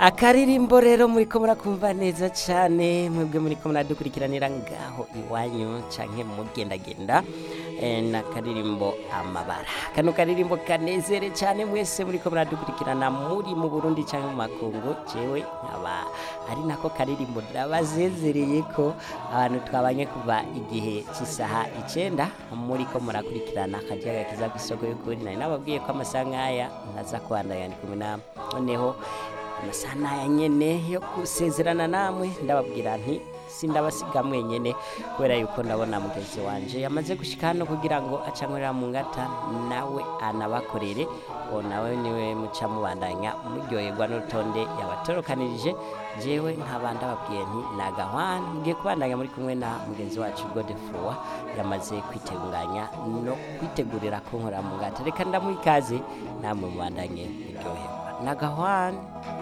akaririmbo rero muriko murakumva neza cane mwebwe muriko muradukurikiranira ngaho iwanyu canke mugendagenda eh, n'akaririmbo amabara kano karirimbo kanezere cane mwese muriko muradukurikirana muri mu Burundi canke mu makungu jewe nkaba ari nako karirimbo ndabazezereye ko abantu twabanye kuva igihe c'isaha icenda muriko murakurikirana akajaga kiza kw'isoko y'ukuri nari nababwiye ko amasaha nk'aya ntaza kubandanya ndi kumwe namwe noneho amasaha n'aya nyene yo gusezerana namwe ndababwira nti sindabasiga mwenyene kubera yuko ndabona mugenzi wanje yamaze gushika hano kugira ngo acankorera mu ngata nawe anabakorere uwo nawe niwe muca mubandanya muryoherwa n'urutonde yabatorokanirije jewe nkaba ndababwiye nti nagahwana mugiye kubandanya muri kumwe na mugenzi wacu Godefroid yamaze kwiteguranya no kwitegurira kunkorera mu ngata reka ndamuha ikaze namwe mubandanye muryoherwa nagahwana